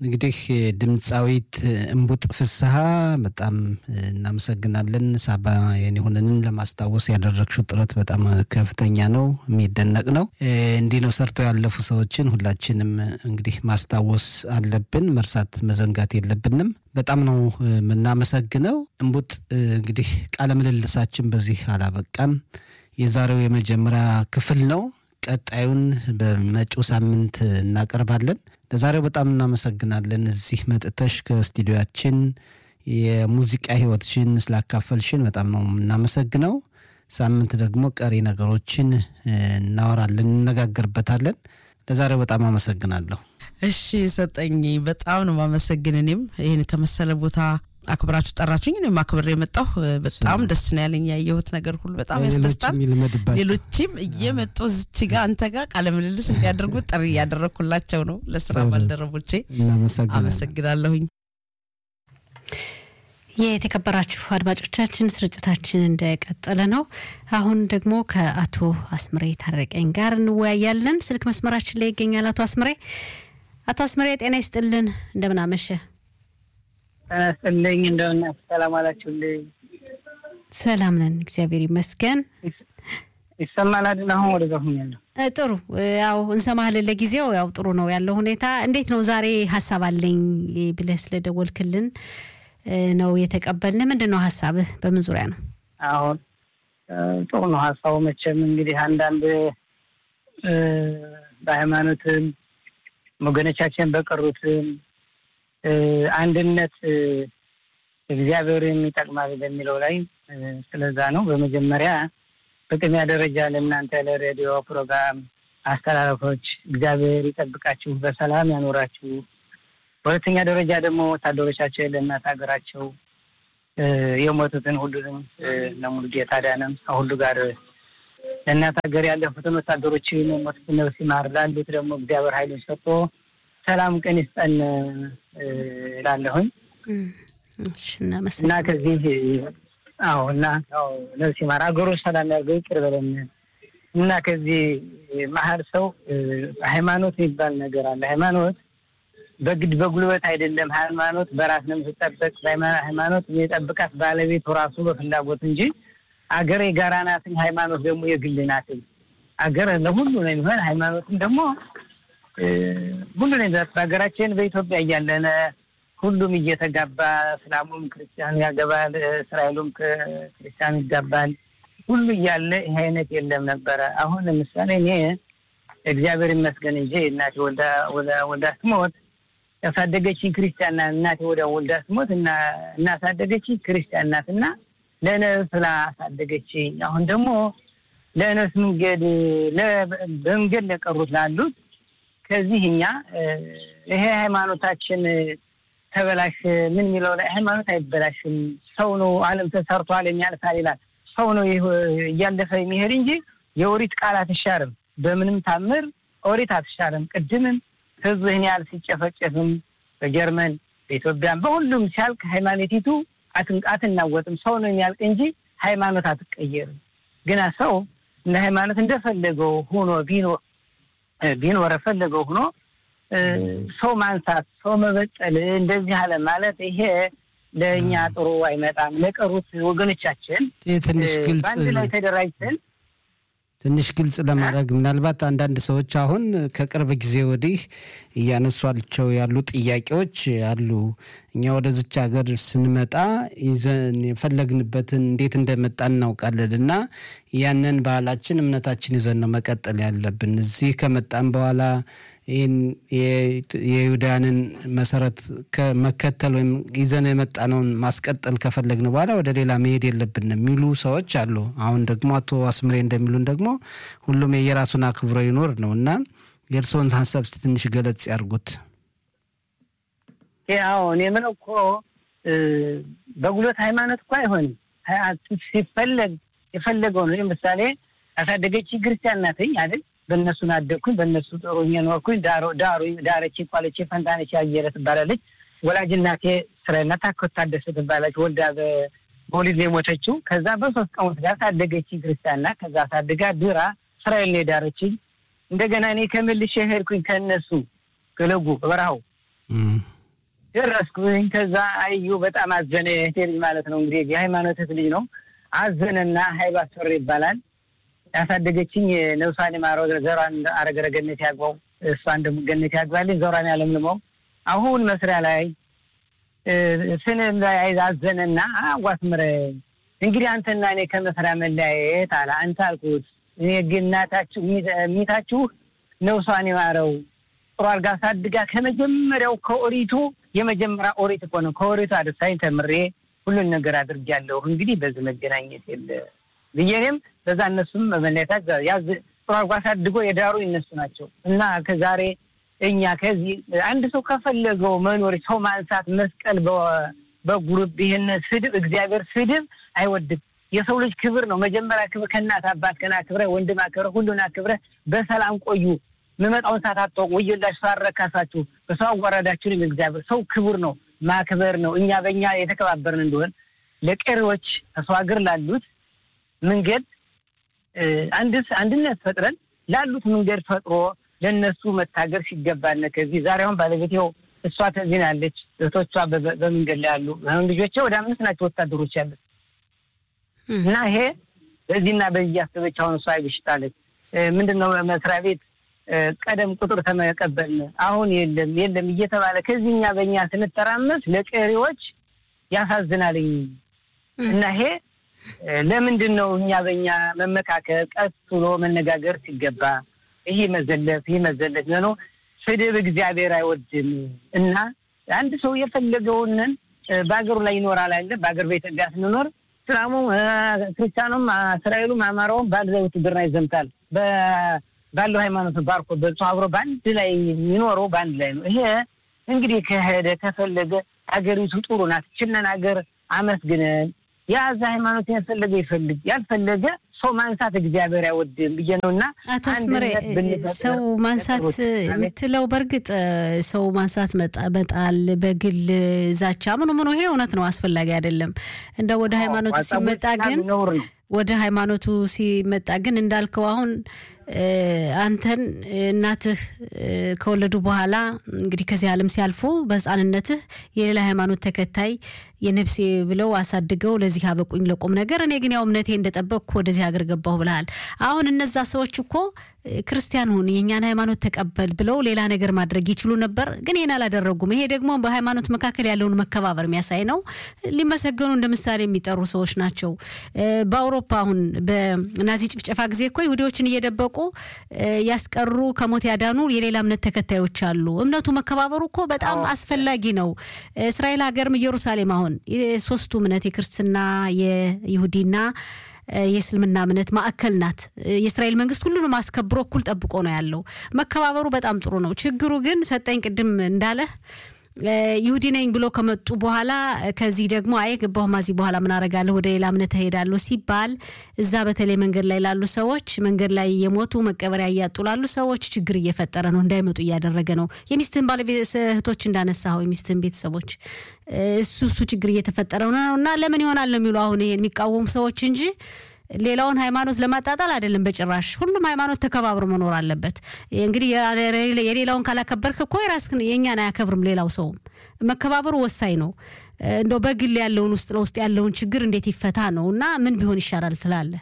እንግዲህ ድምፃዊት እምቡጥ ፍስሐ በጣም እናመሰግናለን። ሳባ የኔሆንንን ለማስታወስ ያደረግሽው ጥረት በጣም ከፍተኛ ነው፣ የሚደነቅ ነው። እንዲህ ነው ሰርተው ያለፉ ሰዎችን ሁላችንም እንግዲህ ማስታወስ አለብን፣ መርሳት መዘንጋት የለብንም። በጣም ነው የምናመሰግነው። እምቡጥ እንግዲህ ቃለ ምልልሳችን በዚህ አላበቃም። የዛሬው የመጀመሪያ ክፍል ነው። ቀጣዩን በመጪው ሳምንት እናቀርባለን። ለዛሬው በጣም እናመሰግናለን። እዚህ መጥተሽ ከስቱዲዮያችን የሙዚቃ ሕይወትሽን ስላካፈልሽን በጣም ነው የምናመሰግነው። ሳምንት ደግሞ ቀሪ ነገሮችን እናወራለን፣ እንነጋገርበታለን። ለዛሬው በጣም አመሰግናለሁ። እሺ ሰጠኝ፣ በጣም ነው ማመሰግን። እኔም ይህን ከመሰለ ቦታ አክብራችሁ ጠራችሁኝ። እኔም አክብሬ የመጣሁ በጣም ደስ ነው ያለኝ። ያየሁት ነገር ሁሉ በጣም ያስደስታል። ሌሎችም እየመጡ እዚች ጋ አንተ ጋር ቃለ ምልልስ እንዲያደርጉ ጥሪ እያደረግኩላቸው ነው። ለስራ ባልደረቦቼ አመሰግናለሁኝ። የተከበራችሁ አድማጮቻችን ስርጭታችን እንደቀጠለ ነው። አሁን ደግሞ ከአቶ አስምሬ ታረቀኝ ጋር እንወያያለን። ስልክ መስመራችን ላይ ይገኛል አቶ አስምሬ። አቶ አስምሬ ጤና ይስጥልን፣ እንደምን አመሸ? ጤና ይስጥልኝ፣ እንደምን ሰላም አላችሁልኝ? ሰላም ነን፣ እግዚአብሔር ይመስገን። ይሰማል አይደል? አሁን ወደዛ ሁኛለሁ። ጥሩ ያው እንሰማህልን። ለጊዜው ያው ጥሩ ነው ያለው ሁኔታ። እንዴት ነው ዛሬ ሀሳብ አለኝ ብለህ ስለደወልክልን ነው የተቀበልን። ምንድን ነው ሀሳብህ? በምን ዙሪያ ነው? አሁን ጥሩ ነው ሀሳቡ። መቼም እንግዲህ አንዳንድ በሃይማኖትም ወገኖቻችን በቀሩትም አንድነት እግዚአብሔር የሚጠቅማል በሚለው ላይ ስለዛ ነው። በመጀመሪያ በቅድሚያ ደረጃ ለእናንተ ለሬዲዮ ፕሮግራም አስተላለፎች እግዚአብሔር ይጠብቃችሁ፣ በሰላም ያኖራችሁ። በሁለተኛ ደረጃ ደግሞ ወታደሮቻችን ለእናት ሀገራቸው የሞቱትን ሁሉንም ለሙሉ ጌታ ዳነም ከሁሉ ጋር ለእናት ሀገር ያለፉትን ወታደሮችን የሞቱትን ነፍስ ይማር፣ ላሉት ደግሞ እግዚአብሔር ኃይሉን ሰጥቶ ሰላም ቀን ይስጠን እላለሁኝ እና ከዚህ አዎ እና ነፍስ ይማር፣ ሀገሩ ሰላም ያርገው፣ ይቅር በለን እና ከዚህ መሀል ሰው ሃይማኖት የሚባል ነገር አለ። ሃይማኖት በግድ በጉልበት አይደለም። ሃይማኖት በራስ ነው የምትጠበቅ። ሃይማኖት የጠብቃት ባለቤቱ ራሱ በፍላጎት እንጂ አገር የጋራ ናትኝ፣ ሃይማኖት ደግሞ የግል ናትኝ። አገር ለሁሉ ነው የሚሆን፣ ሃይማኖትም ደግሞ ሁሉ ነው። በሀገራችን በኢትዮጵያ እያለነ ሁሉም እየተጋባ እስላሙም ክርስቲያን ያገባል፣ እስራኤሉም ክርስቲያን ይጋባል። ሁሉ እያለ ይህ አይነት የለም ነበረ። አሁን ለምሳሌ እኔ እግዚአብሔር ይመስገን እንጂ እናቴ ወልዳ ስትሞት ያሳደገችኝ ክርስቲያን ናት። እናቴ ወደ ወልዳ ስትሞት እና እናሳደገችኝ ክርስቲያን ናት እና ለነፍስ ላሳደገችኝ አሁን ደግሞ ለነፍስ መንገድ በመንገድ ለቀሩት ላሉት ከዚህ እኛ ይሄ ሃይማኖታችን ተበላሽ ምን የሚለው ላይ ሃይማኖት አይበላሽም። ሰው ነው ዓለም ተሰርቷል የሚያልፋል ይላል። ሰው ነው እያለፈ የሚሄድ እንጂ የኦሪት ቃል አትሻርም። በምንም ታምር ኦሪት አትሻርም። ቅድምም ህዝብ ይህን ያህል ሲጨፈጨፍም በጀርመን በኢትዮጵያም በሁሉም ሲያልቅ ሃይማኖቲቱ አትናወጥም። ሰው ነው የሚያልቅ እንጂ ሃይማኖት አትቀየርም። ግና ሰው እንደ ሃይማኖት እንደፈለገው ሆኖ ቢኖር ቢኖር ፈለገው ሆኖ ሰው ማንሳት፣ ሰው መበጠል እንደዚህ አለ ማለት ይሄ ለእኛ ጥሩ አይመጣም። ለቀሩት ወገኖቻችን ትንሽ ግልጽ በአንድ ላይ ተደራጅተን ትንሽ ግልጽ ለማድረግ ምናልባት አንዳንድ ሰዎች አሁን ከቅርብ ጊዜ ወዲህ እያነሷቸው ያሉ ጥያቄዎች አሉ። እኛ ወደዚች ሀገር ስንመጣ ይዘን የፈለግንበትን እንዴት እንደመጣ እናውቃለን እና ያንን ባህላችን፣ እምነታችን ይዘን ነው መቀጠል ያለብን። እዚህ ከመጣን በኋላ ይህን የይሁዳንን መሰረት መከተል ወይም ይዘን የመጣነውን ማስቀጠል ከፈለግን በኋላ ወደ ሌላ መሄድ የለብን የሚሉ ሰዎች አሉ። አሁን ደግሞ አቶ አስምሬ እንደሚሉን ደግሞ ሁሉም የየራሱን አክብሮ ይኖር ነው እና የእርስዎን ሀሳብ ትንሽ ገለጽ ያርጉት። ያው እኔ የምለው እኮ በጉልበት ሃይማኖት እኮ አይሆንም። ሲፈለግ የፈለገው ነው። ለምሳሌ ያሳደገች ክርስቲያን ናትኝ አይደል? በእነሱን አደግኩኝ፣ በእነሱ ጥሩኝ ኖርኩኝ። ዳሮ ዳሩ ዳረች ቋለች ፈንታነች ያየለ ትባላለች። ወላጅ እናቴ እስራኤል ናት። ታከት ታደሰ ትባላለች። ወልዳ በወሊድ ነው የሞተችው። ከዛ በሶስት ቀን ወስዳ ሳደገች ክርስቲያን ናት። ከዛ ሳድጋ ድራ እስራኤል ነው የዳረችኝ። እንደገና እኔ ከመልሼ ሄድኩኝ ከእነሱ ገለጉ በበረሃው ደረስኩኝ። ከዛ አዩ በጣም አዘነ። የእህቴ ልጅ ማለት ነው እንግዲህ የሃይማኖት ልጅ ነው። አዘነና ሀይሉ አስፈሪ ይባላል። ያሳደገችኝ ነብሷን የማረው ዘሯን አረገረ ገነት ያግባው፣ እሷን ደግሞ ገነት ያግባልኝ፣ ዘሯን ያለምልመው። አሁን መስሪያ ላይ ስንም ላይ አዘነና አዋስምረ እንግዲህ አንተና እኔ ከመስሪያ መለያየት አለ። አንተ አልኩት እኔ ግን እናታችሁ ሚታችሁ ነብሷን የማረው ጥሩ አድርጋ አሳድጋ ከመጀመሪያው ከኦሪቱ የመጀመሪያ ኦሪት እኮ ነው። ከኦሪቱ አደሳኝ ተምሬ ሁሉን ነገር አድርጌያለሁ። እንግዲህ በዚህ መገናኘት የለ ብዬ እኔም በዛ እነሱም መለያየታት ያዝ ጥሩ አድርጎ አሳድጎ የዳሩ እነሱ ናቸው እና ከዛሬ እኛ ከዚህ አንድ ሰው ከፈለገው መኖር ሰው ማንሳት መስቀል በጉሩብ ይህን ስድብ እግዚአብሔር ስድብ አይወድም። የሰው ልጅ ክብር ነው። መጀመሪያ ክብር ከእናት አባት ከና አክብረ ወንድም አክብረ ሁሉን አክብረ በሰላም ቆዩ። የምመጣውን ሰዓት አታውቁ። ወዮላችሁ ሰው አረካሳችሁ፣ በሰው አዋረዳችሁንም። እግዚአብሔር ሰው ክቡር ነው፣ ማክበር ነው። እኛ በእኛ የተከባበርን እንደሆን ለቀሪዎች ከሰው ሀገር ላሉት መንገድ አንድነት ፈጥረን ላሉት መንገድ ፈጥሮ ለእነሱ መታገር ሲገባነ ከዚህ ዛሬ አሁን ባለቤት ይኸው እሷ ተዚህ ናለች። እህቶቿ በመንገድ ላይ ያሉ አሁን ልጆቼ ወደ አምስት ናቸው ወታደሮች ያሉት እና ይሄ በዚህና በዚህ ያሰበች አሁን እሷ ይብሽጣለች። ምንድን ነው መስሪያ ቤት ቀደም ቁጥር ተመቀበልን አሁን የለም የለም እየተባለ ከዚህ እኛ በእኛ ስንተራመስ ለቀሪዎች ያሳዝናልኝ እና ይሄ ለምንድን ነው እኛ በእኛ መመካከል ቀስ ብሎ መነጋገር ሲገባ ይሄ መዘለፍ ይሄ መዘለፍ ነው። ስድብ እግዚአብሔር አይወድም እና አንድ ሰው የፈለገውንን በሀገሩ ላይ ይኖራል አለ። በሀገር በኢትዮጵያ ስንኖር እስላሙ፣ ክርስቲያኑም፣ እስራኤሉም፣ አማራውም በአንድ ላይ ውትድርና ይዘምታል። ባለው ሃይማኖት ባርኮ በልቶ አብሮ በአንድ ላይ የሚኖረው በአንድ ላይ ነው። ይሄ እንግዲህ ከሄደ ከፈለገ ሀገሪቱ ጥሩ ናት። ችለን ሀገር አመስግነን የያዘ ሃይማኖት ያልፈለገ ይፈልግ ያልፈለገ ሰው ማንሳት እግዚአብሔር አይወድም ብዬ ነው እና አቶ አስመሬ ሰው ማንሳት የምትለው በእርግጥ ሰው ማንሳት መጣል፣ በግል ዛቻ ምኑ ምኑ ይሄ እውነት ነው፣ አስፈላጊ አይደለም። እንደ ወደ ሃይማኖቱ ሲመጣ ግን ወደ ሃይማኖቱ ሲመጣ ግን እንዳልከው አሁን አንተን እናትህ ከወለዱ በኋላ እንግዲህ ከዚህ ዓለም ሲያልፉ በሕፃንነትህ የሌላ ሃይማኖት ተከታይ የነፍሴ ብለው አሳድገው ለዚህ አበቁኝ ለቁም ነገር። እኔ ግን ያው እምነቴ እንደጠበቅኩ ወደዚህ ሀገር ገባሁ ብለሃል። አሁን እነዛ ሰዎች እኮ ክርስቲያን ሁን የእኛን ሃይማኖት ተቀበል ብለው ሌላ ነገር ማድረግ ይችሉ ነበር፣ ግን ይህን አላደረጉም። ይሄ ደግሞ በሃይማኖት መካከል ያለውን መከባበር የሚያሳይ ነው። ሊመሰገኑ እንደ ምሳሌ የሚጠሩ ሰዎች ናቸው። በአውሮፓ አሁን በናዚ ጭፍጨፋ ጊዜ እኮ ይሁዲዎችን እየደበቁ ያስቀሩ ከሞት ያዳኑ የሌላ እምነት ተከታዮች አሉ። እምነቱ መከባበሩ እኮ በጣም አስፈላጊ ነው። እስራኤል ሀገርም ኢየሩሳሌም አሁን የሶስቱ እምነት የክርስትና የይሁዲና የእስልምና እምነት ማዕከል ናት። የእስራኤል መንግስት ሁሉንም አስከብሮ እኩል ጠብቆ ነው ያለው። መከባበሩ በጣም ጥሩ ነው። ችግሩ ግን ሰጠኝ ቅድም እንዳለህ ይሁዲ ነኝ ብሎ ከመጡ በኋላ ከዚህ ደግሞ አይ ገባሁ ማዚህ በኋላ ምን አረጋለሁ ወደ ሌላ እምነት እሄዳለሁ ሲባል እዛ በተለይ መንገድ ላይ ላሉ ሰዎች መንገድ ላይ የሞቱ መቀበሪያ እያጡ ላሉ ሰዎች ችግር እየፈጠረ ነው፣ እንዳይመጡ እያደረገ ነው። የሚስትህን ባለቤት እህቶች እንዳነሳኸው የሚስትህን ቤተሰቦች እሱ እሱ ችግር እየተፈጠረ ነው እና ለምን ይሆናል ነው የሚሉ አሁን ይሄን የሚቃወሙ ሰዎች እንጂ ሌላውን ሃይማኖት ለማጣጣል አይደለም በጭራሽ። ሁሉም ሃይማኖት ተከባብሮ መኖር አለበት። እንግዲህ የሌላውን ካላከበርክ እኮ የራስህን የእኛን አያከብርም ሌላው ሰውም። መከባበሩ ወሳኝ ነው። እንደው በግል ያለውን ውስጥ ለውስጥ ያለውን ችግር እንዴት ይፈታ ነው እና ምን ቢሆን ይሻላል ትላለህ?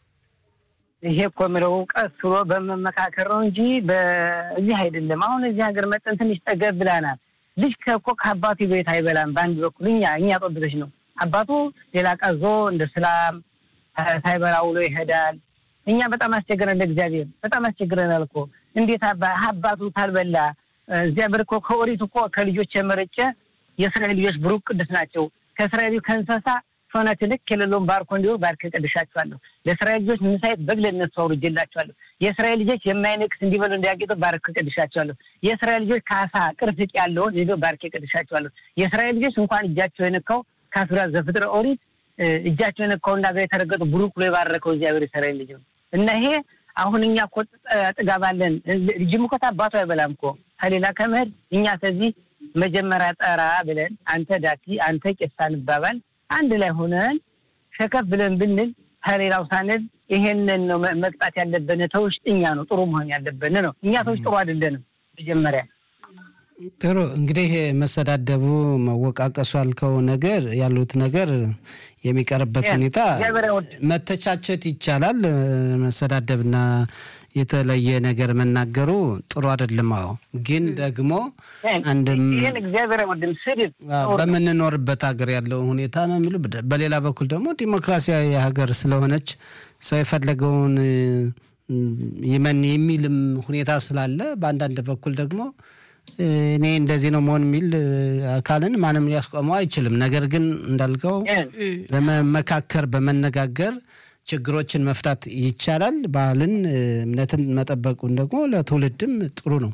ይሄ እኮ የምለው ቀስ ብሎ በመመካከር ነው እንጂ በዚህ አይደለም። አሁን እዚህ ሀገር መጠን ትንሽ ጠገብ ብላናል። ልጅ እኮ ከአባቱ ቤት አይበላም። በአንድ በኩል እኛ እኛ ጦብቶች ነው አባቱ ሌላ ቀዞ እንደ ስላም ሳይበላ ውሎ ይሄዳል። እኛ በጣም አስቸግረን ለእግዚአብሔር በጣም አስቸግረናል እኮ እንዴት አባቱ ካልበላ እግዚአብሔር እኮ ከኦሪት እኮ ከልጆች የመረጨ የእስራኤል ልጆች ብሩክ ቅዱስ ናቸው። ከእስራኤል ከእንስሳ ሰውነት ልክ የሌለውን ባርኮ እንዲሁ ባርክ ቀድሻቸዋለሁ። ለእስራኤል ልጆች ምሳይት በግ ለእነሱ አውርጄላቸዋለሁ። የእስራኤል ልጆች የማይነቅስ እንዲበሉ እንዲያጌጡ ባርክ ቀድሻቸዋለሁ። የእስራኤል ልጆች ካሳ ቅርፍቅ ያለውን ሄዶ ባርክ ቀድሻቸዋለሁ። የእስራኤል ልጆች እንኳን እጃቸው የነካው ከአስራ ዘፍጥረ ኦሪት እጃቸው የነካውና ጋር የተረገጡ ብሩክ ብሎ የባረከው እግዚአብሔር የእስራኤል ልጅ ነው እና ይሄ አሁን እኛ እኮ ጥጋባለን። ልጅም እኮ አባቱ አይበላም እኮ ከሌላ ከመሄድ እኛ ከዚህ መጀመሪያ ጠራ ብለን አንተ ዳቲ አንተ ቄሳ እንባባል አንድ ላይ ሆነን ሸከፍ ብለን ብንል ከሌላው ሳንል ይሄንን ነው መቅጣት ያለብን። ተውስጥ እኛ ነው ጥሩ መሆን ያለብን ነው። እኛ ሰዎች ጥሩ አይደለንም። መጀመሪያ ጥሩ እንግዲህ መሰዳደቡ መወቃቀሱ ያልከው ነገር ያሉት ነገር የሚቀርበት ሁኔታ መተቻቸት ይቻላል። መሰዳደብና የተለየ ነገር መናገሩ ጥሩ አይደለም። አዎ፣ ግን ደግሞ አንድም ይህን እግዚአብሔር አይወድም። ስድብ በምንኖርበት ሀገር ያለው ሁኔታ ነው የሚሉ በሌላ በኩል ደግሞ ዲሞክራሲያዊ ሀገር ስለሆነች ሰው የፈለገውን ይመን የሚልም ሁኔታ ስላለ በአንዳንድ በኩል ደግሞ እኔ እንደዚህ ነው መሆን የሚል አካልን ማንም ሊያስቆመው አይችልም። ነገር ግን እንዳልከው በመመካከር በመነጋገር ችግሮችን መፍታት ይቻላል። ባህልን፣ እምነትን መጠበቁን ደግሞ ለትውልድም ጥሩ ነው።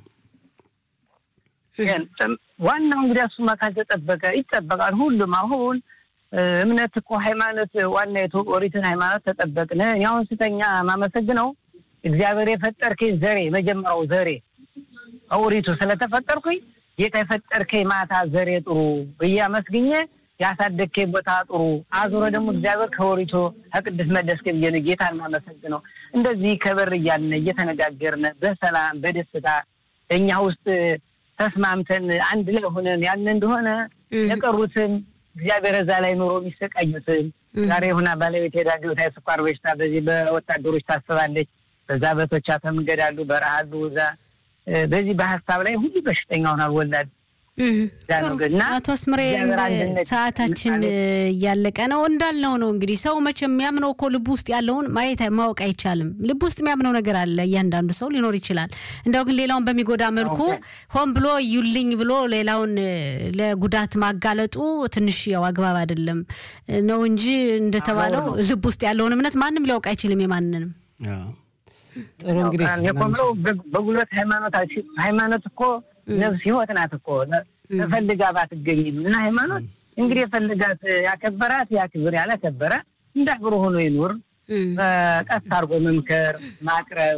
ዋናው እንግዲህ እሱማ ካልተጠበቀ ይጠበቃል ሁሉም አሁን እምነት እኮ ሃይማኖት ዋና ኦሪትን ሃይማኖት ተጠበቅን። እኔ አሁን ስተኛ ማመሰግነው እግዚአብሔር የፈጠርከኝ ዘሬ መጀመሪያው ዘሬ ኦሪቱ ስለተፈጠርኩኝ ጌታ የፈጠርከኝ ማታ ዘሬ ጥሩ ብዬ አመስግኜ ያሳደግከኝ ቦታ ጥሩ አዙረ ደግሞ እግዚአብሔር ከኦሪቱ ከቅዱስ መደስከ ብዬ ነው ጌታን ማመሰግነው። እንደዚህ ከበር እያልን እየተነጋገርን በሰላም በደስታ እኛ ውስጥ ተስማምተን አንድ ላይ ሆነን ያን እንደሆነ የቀሩትን እግዚአብሔር እዛ ላይ ኑሮ የሚሰቃዩትን ዛሬ ሁና ባለቤት ሄዳ ገብታ የስኳር በሽታ በዚህ በወታደሮች ታስባለች። በዛ በቶቻ ተምንገዳሉ በረሃሉ እዛ በዚህ በሀሳብ ላይ ሁሉ በሽተኛ ሆናል ወላድ አቶ አስምሬ ሰዓታችን እያለቀ ነው። እንዳልነው ነው እንግዲህ ሰው መቼም የሚያምነው እኮ ልብ ውስጥ ያለውን ማየት ማወቅ አይቻልም። ልብ ውስጥ የሚያምነው ነገር አለ። እያንዳንዱ ሰው ሊኖር ይችላል። እንደው ግን ሌላውን በሚጎዳ መልኩ ሆን ብሎ እዩልኝ ብሎ ሌላውን ለጉዳት ማጋለጡ ትንሽ ያው አግባብ አይደለም ነው እንጂ እንደተባለው ልብ ውስጥ ያለውን እምነት ማንም ሊያውቅ አይችልም የማንንም ጥሩ እንግዲህ የቆምነው በጉልበት ሃይማኖት ሃይማኖት እኮ ነፍስ ህይወት ናት እኮ ተፈልጋ ባትገኝም እና ሃይማኖት እንግዲህ የፈለጋት ያከበራት ያክብር፣ ያላከበረ እንዳክብሮ ሆኖ ይኑር። ቀስ አድርጎ መምከር ማቅረብ